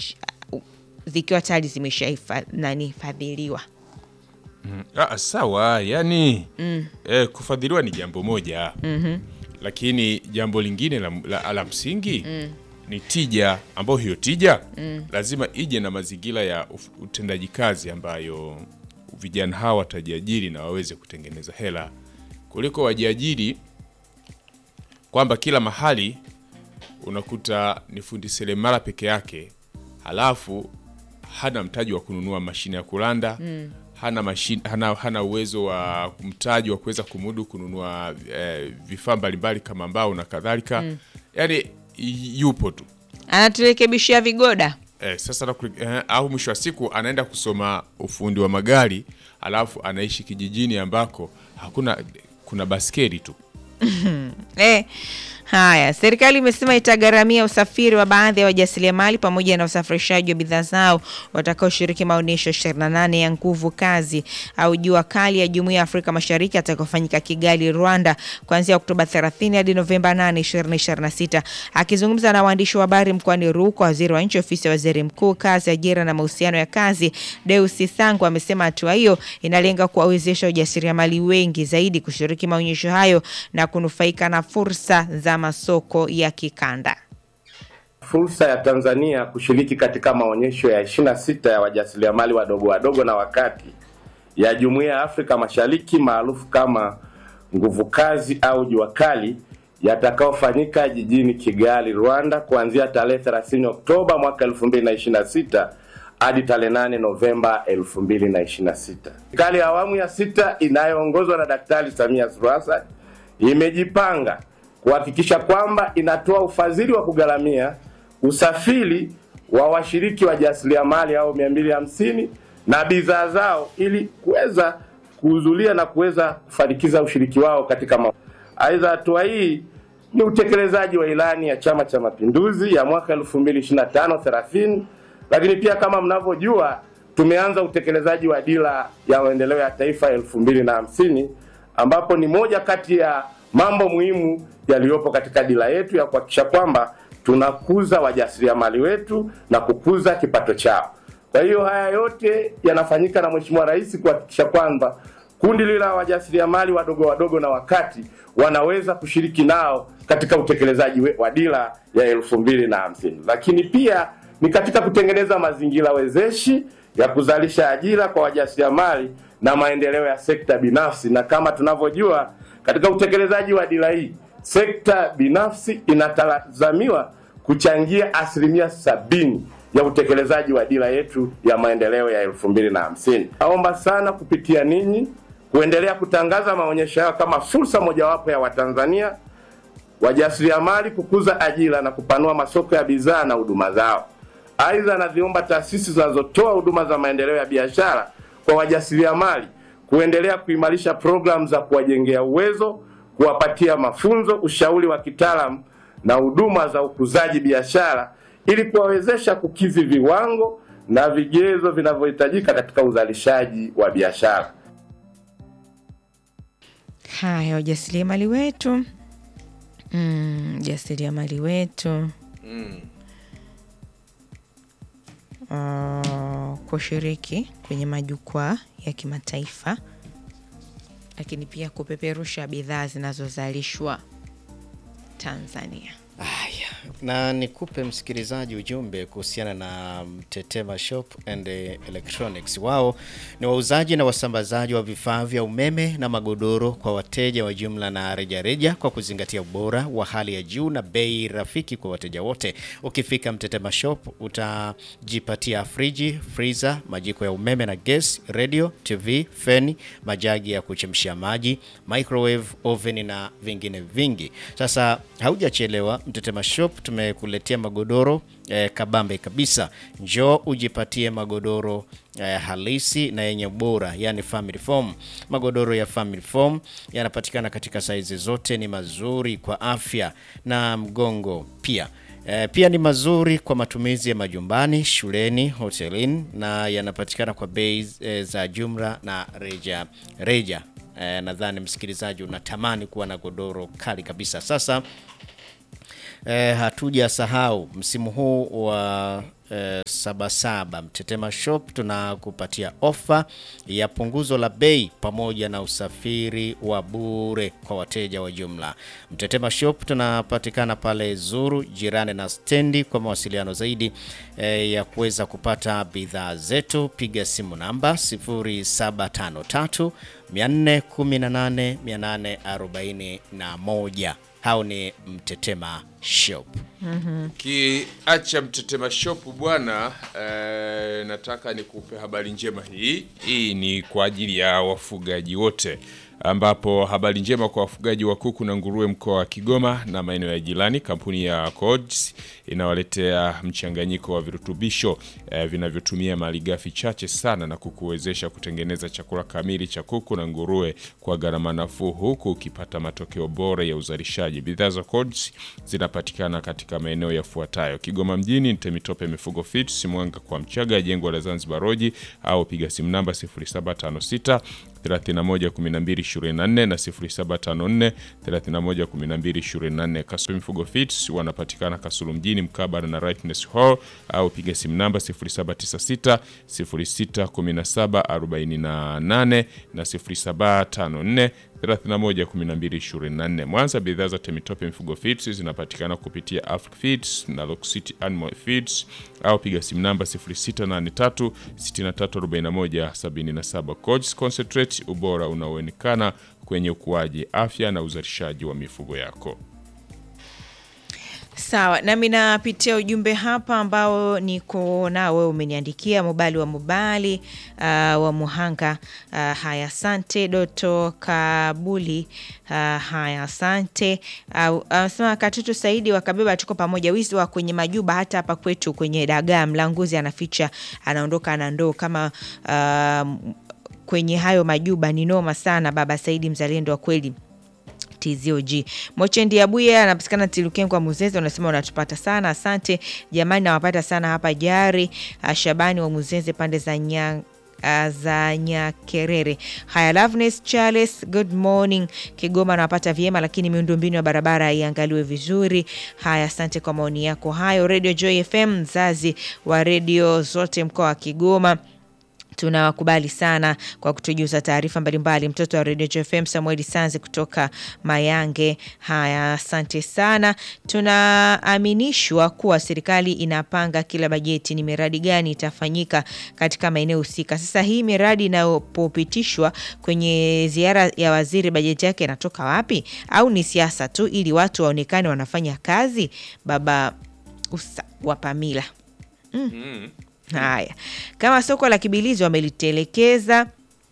ch- zikiwa tayari zimeshahifadhiliwa. Ah, sawa yani eh, kufadhiliwa ni jambo moja lakini jambo lingine la, la, la msingi ni tija ambayo hiyo tija lazima ije na mazingira ya uf- utendaji kazi ambayo vijana hawa watajiajiri na waweze kutengeneza hela kuliko wajiajiri kwamba kila mahali unakuta ni fundi seremala peke yake halafu hana mtaji wa kununua mashine ya kulanda hana, mashine, hana, hana uwezo wa mtaji wa kuweza kumudu kununua eh, vifaa mbalimbali kama mbao na kadhalika yaani y- yupo tu Anaturekebishia vigoda. eh, sasa na, eh, au mwisho wa siku anaenda kusoma ufundi wa magari alafu anaishi kijijini ambako hakuna kuna baskeli tu Eh, haya, serikali imesema itagharamia usafiri wa baadhi ya wajasiriamali pamoja na usafirishaji wa bidhaa zao watakaoshiriki maonyesho 28 ya nguvu kazi au jua kali ya Jumuiya ya Afrika Mashariki atakayofanyika Kigali, Rwanda kuanzia Oktoba 30 hadi Novemba 8, 2026. Akizungumza na waandishi wa habari mkoani Rukwa, waziri wa nchi ofisi ya waziri mkuu kazi, ajira na mahusiano ya kazi Deus Sangu amesema hatua hiyo inalenga kuwawezesha wajasiriamali wengi zaidi kushiriki maonyesho hayo na kunufaika na fursa za masoko ya kikanda. fursa ya Tanzania kushiriki katika maonyesho ya 26 ya wajasiriamali wadogo wadogo na wakati ya Jumuiya ya Afrika Mashariki maarufu kama nguvu kazi au jua kali yatakayofanyika jijini Kigali, Rwanda kuanzia tarehe 30 Oktoba mwaka 2026 hadi tarehe 8 Novemba 2026. Serikali ya awamu ya sita inayoongozwa na Daktari Samia Suluhu Hassan imejipanga kuhakikisha kwamba inatoa ufadhili wa kugharamia usafiri wa washiriki wa jasiriamali au 250 na bidhaa zao ili kuweza kuhudhuria na kuweza kufanikiza ushiriki wao katika ma... Aidha, hatua hii ni utekelezaji wa ilani ya Chama cha Mapinduzi ya mwaka 2025 30 lakini pia kama mnavyojua tumeanza utekelezaji wa dira ya maendeleo ya taifa elfu mbili na hamsini ambapo ni moja kati ya mambo muhimu yaliyopo katika dira yetu ya kuhakikisha kwamba tunakuza wajasiriamali wetu na kukuza kipato chao. Kwa hiyo haya yote yanafanyika na Mheshimiwa Rais kuhakikisha kwamba kundi lile la wajasiriamali wadogo wadogo na wakati wanaweza kushiriki nao katika utekelezaji we- wa dira ya elfu mbili na hamsini, lakini pia ni katika kutengeneza mazingira wezeshi ya kuzalisha ajira kwa wajasiriamali na maendeleo ya sekta binafsi. Na kama tunavyojua katika utekelezaji wa dira hii, sekta binafsi inatazamiwa kuchangia asilimia sabini ya utekelezaji wa dira yetu ya maendeleo ya elfu mbili na hamsini. Naomba sana kupitia ninyi kuendelea kutangaza maonyesho hayo kama fursa mojawapo ya Watanzania wajasiriamali kukuza ajira na kupanua masoko ya bidhaa na huduma zao. Aidha, naziomba taasisi zinazotoa huduma za maendeleo ya biashara kwa wajasiriamali kuendelea kuimarisha programu za kuwajengea uwezo, kuwapatia mafunzo, ushauri wa kitaalamu na huduma za ukuzaji biashara ili kuwawezesha kukidhi viwango na vigezo vinavyohitajika katika uzalishaji wa biashara. Haya, wajasiriamali wetu mm, jasiriamali wetu uh, kushiriki kwenye majukwaa ya kimataifa, lakini pia kupeperusha bidhaa zinazozalishwa Tanzania. Haya, na nikupe msikilizaji ujumbe kuhusiana na Mtetema Shop and Electronics. Wao ni wauzaji na wasambazaji wa vifaa vya umeme na magodoro kwa wateja wa jumla na rejareja reja, kwa kuzingatia ubora wa hali ya juu na bei rafiki kwa wateja wote. Ukifika Mtetema Shop utajipatia friji, freezer, majiko ya umeme na gas, radio, TV, feni, majagi ya kuchemshia maji, microwave, oven na vingine vingi. Sasa haujachelewa, Mtetema Shop tumekuletea magodoro eh, kabambe kabisa. Njoo ujipatie magodoro eh, halisi na yenye ubora, yani family foam. Magodoro ya family foam yanapatikana katika saizi zote, ni mazuri kwa afya na mgongo pia. E, pia ni mazuri kwa matumizi ya majumbani, shuleni, hotelini na yanapatikana kwa bei e, za jumla na reja reja. E, nadhani msikilizaji unatamani kuwa na godoro kali kabisa. Sasa eh, hatujasahau msimu huu wa eh, Sabasaba Mtetema Shop tunakupatia ofa ya punguzo la bei pamoja na usafiri wa bure kwa wateja wa jumla. Mtetema Shop tunapatikana pale Zuru, jirani na stendi. Kwa mawasiliano zaidi eh, ya kuweza kupata bidhaa zetu, piga simu namba 0753 418 841. Hao ni Mtetema Shop. Kiacha Mtetema Shop bwana, eh, nataka nikupe habari njema hii. Hii ni kwa ajili ya wafugaji wote, ambapo habari njema kwa wafugaji wa kuku na nguruwe mkoa wa Kigoma na maeneo ya jirani. Kampuni ya Codes inawaletea mchanganyiko wa virutubisho eh, vinavyotumia malighafi chache sana na kukuwezesha kutengeneza chakula kamili cha kuku na nguruwe kwa gharama nafuu, huku ukipata matokeo bora ya uzalishaji. Bidhaa za Codes zinapatikana katika maeneo yafuatayo: Kigoma mjini, Temitope Mifugo Feeds, Mwanga kwa Mchaga, jengo la Zanzibar Roji, au piga simu namba 0756 31 12 24 na 0754 31 12 24. Kasulu Mifugo Feeds wanapatikana Kasulu mjini mkabala na Rightness Hall, au piga simu namba 0796 06 17 48 na 0754 31 12 24. Mwanza, bidhaa za Temitope Mifugo Feeds zinapatikana kupitia Africa Feeds na Lock City Animal Feeds au piga simu namba 0683 6341 77. Coach Concentrate, ubora unaoonekana kwenye ukuaji, afya na uzalishaji wa mifugo yako. Sawa, nami napitia ujumbe hapa ambao niko nao, wewe umeniandikia Mobali wa Mobali uh, wa Muhanga. Uh, haya, asante Doto Kabuli. Uh, haya, asante anasema uh, Katutu Saidi wakabeba, tuko pamoja. Wizi wa kwenye majuba hata hapa kwetu kwenye dagaa, mlanguzi anaficha, anaondoka na ndoo kama uh, kwenye hayo majuba. Ni noma sana, baba Saidi, mzalendo wa kweli. TZOG. Mochendi Abuye anapatikana Tilukengwa Muzeze, unasema unatupata sana, asante jamani, nawapata sana hapa Jari. Shabani wa Muzeze pande za nya za Nyakerere. Haya, Loveness Charles, good morning. Kigoma nawapata vyema, lakini miundombinu ya barabara iangaliwe vizuri. Haya, asante kwa maoni yako hayo. Radio Joy FM, mzazi wa redio zote mkoa wa Kigoma tunawakubali sana kwa kutujuza taarifa mbalimbali. Mtoto wa Radio FM Samuel Sanze kutoka Mayange. Haya, asante sana. Tunaaminishwa kuwa serikali inapanga kila bajeti ni miradi gani itafanyika katika maeneo husika. Sasa hii miradi inayopopitishwa kwenye ziara ya waziri, bajeti yake inatoka wapi? Au ni siasa tu ili watu waonekane wanafanya kazi? Baba usa wa Pamila mm. Haya, kama soko la Kibilizi wamelitelekeza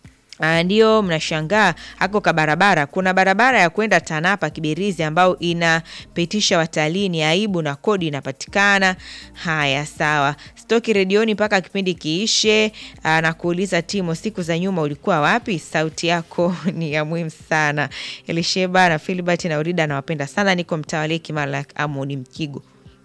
ndio mnashangaa hako ka barabara. Kuna barabara ya kwenda Tanapa Kibirizi ambayo inapitisha watalii, ni aibu na kodi inapatikana. Haya, sawa. Stoki redioni mpaka kipindi kiishe. Na kuuliza Timo, siku za nyuma ulikuwa wapi? Sauti yako ni ya muhimu sana. Elisheba na Filibert na Urida nawapenda sana, niko mtaa wa Leki Mara Amoni Mkigo.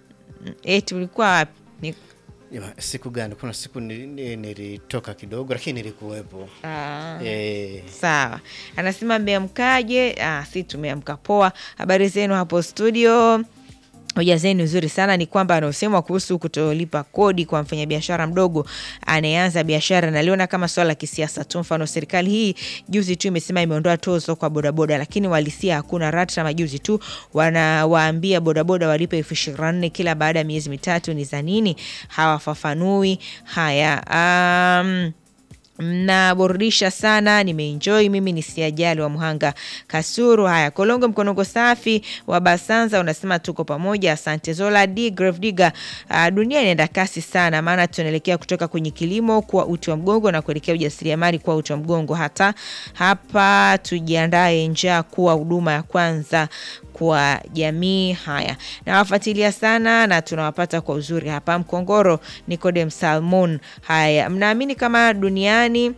Eti ulikuwa wapi? Ni Jama, siku gani? Kuna siku nilitoka kidogo, lakini nilikuwepo. Ah. Eh, Sawa, anasema mmeamkaje? Ah, si tumeamka poa. Habari zenu hapo studio? Hoja zenu nzuri sana. Ni kwamba anaosemwa kuhusu kutolipa kodi kwa mfanyabiashara mdogo anayeanza biashara, naliona kama swala la kisiasa tu. Mfano, serikali hii juzi tu imesema imeondoa tozo kwa bodaboda, lakini walisia hakuna rata. Majuzi tu wanawaambia bodaboda walipe elfu ishirini na nne kila baada ya miezi mitatu. Ni za nini? Hawafafanui haya. um, mnaburudisha sana, nimeenjoy mimi. Ni siajali wa Mhanga Kasuru. Haya, Kolongo Mkonongo safi wa Basanza unasema tuko pamoja, asante. Zola D Grave Digger, uh, dunia inaenda kasi sana, maana tunaelekea kutoka kwenye kilimo kuwa uti wa mgongo na kuelekea ujasiriamali kuwa uti wa mgongo. Hata hapa tujiandae njaa kuwa huduma ya kwanza kwa jamii. Haya, nawafuatilia sana na tunawapata kwa uzuri hapa Mkongoro. Nicodem Salmon. Haya, mnaamini kama duniani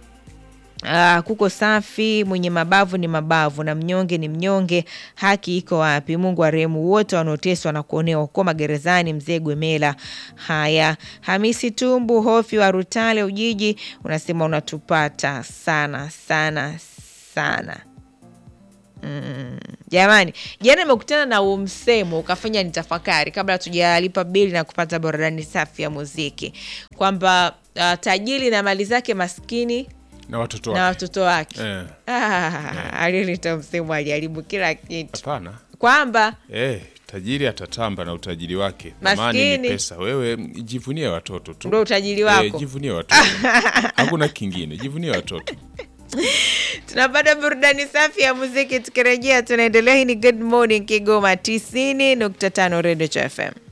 Uh, kuko safi, mwenye mabavu ni mabavu na mnyonge ni mnyonge. Haki iko wapi? Mungu arehemu wote wanaoteswa na kuonewa huko magerezani. Mzee Gwemela. Haya, Hamisi Tumbu Hofi wa Rutale Ujiji unasema unatupata sana sana sana. Jamani, jana nimekutana na huo msemo ukafanya nitafakari kabla hatujalipa bili na kupata burudani safi ya muziki kwamba uh, tajiri na mali zake, maskini na watoto na wake watoto wake. Eh, Ah, alilita msemo aliharibu kila kitu, hapana kwamba eh, tajiri atatamba na utajiri wake thamani ni Maskini. pesa wewe jivunie watoto tu ndo utajiri eh, wako. jivunie watoto hakuna kingine jivunie watoto Tunapata burudani safi ya muziki, tukirejea tunaendelea. Hii ni Good Morning Kigoma 90.5 Radio cha FM.